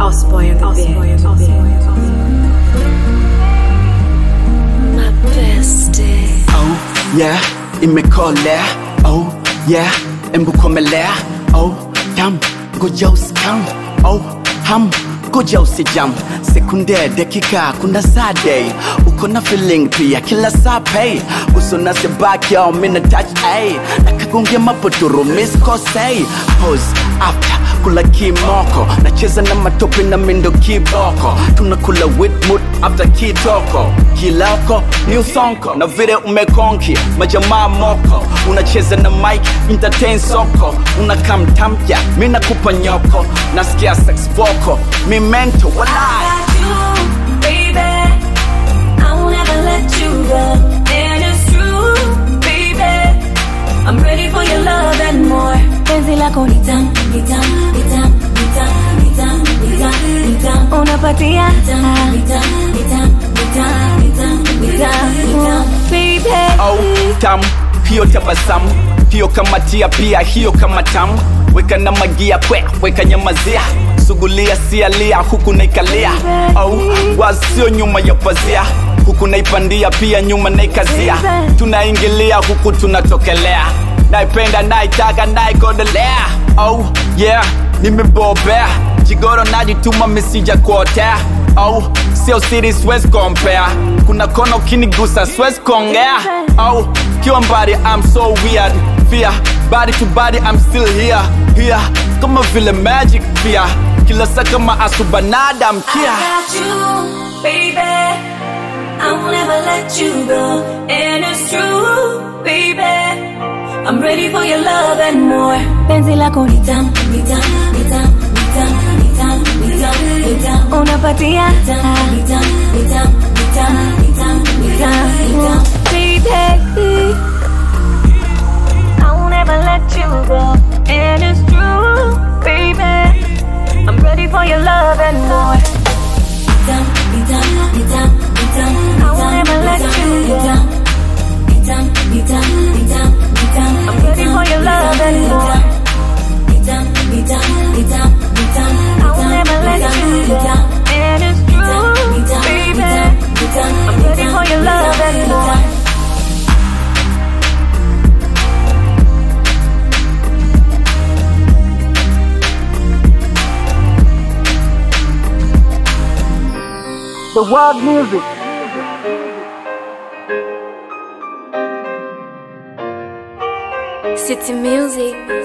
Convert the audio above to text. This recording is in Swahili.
Osboy on the beat. My bestie. Oh yeah, imekolea. Oh yeah, embukomelea. Oh damn, ngoja usikam. Oh ham, ngoja usijam. Sekunde, dakika, kuna saa day. Uko na feeling pia kila saa pay. Uso na sebaki au mina touch ay. Nakagonge mapotoro miss kosei. Pose after kula kimoko nacheza na matope na mindo kiboko tunakula witmut after kitoko kilako new sonko na vile umekonki majamaa moko unacheza na mike entertain soko unakamtamya mi nakupa nyoko nasikia sex voko mi mento walai got you, baby. I won't ever let you go. And it's true, baby. I'm ready for your love and more. Penzi lako ni tamu, ni tamu, ni tamu, ni tamu, ni tamu, ni tamu, ni tamu. Unapatia ni tamu, ni tamu, ni tamu, ni tamu, ni tamu, ni tamu, ni tamu. Baby. au tamu hiyo tabasamu hiyo kamatia pia hiyo kama tamu weka na magia kwe weka nyamazia sugulia sialia huku naikalia au wasio nyuma ya pazia huku naipandia pia nyuma naikazia tunaingilia huku tunatokelea naipenda naitaka naigodelea oh yeah nimebobea jigoro najituma misija kuotea au sio siri siwezi compare kuna kona ukinigusa siwezi kuongea au kiwa mbali I'm so weird fear body to body I'm still here here kama vile magic pia kila saa kama asubanada mkia I got you, baby. I won't ever let you go. And it's true, baby. I'm ready for your love and more. Penzi lako ni tamu, ni tamu, ni tamu, ni tamu, ni tamu, ni tamu, ni tamu. Unapatia ni tamu, ni tamu, ni tamu, ni tamu, ni tamu, ni tamu, ni tamu. Baby, I won't ever let you go. And it's true, baby. I'm ready for your love and more. I won't ever let you go. I'm ready for your love and more. I won't ever let you go. And it's true, baby. I'm ready for your love and more. the world music City music.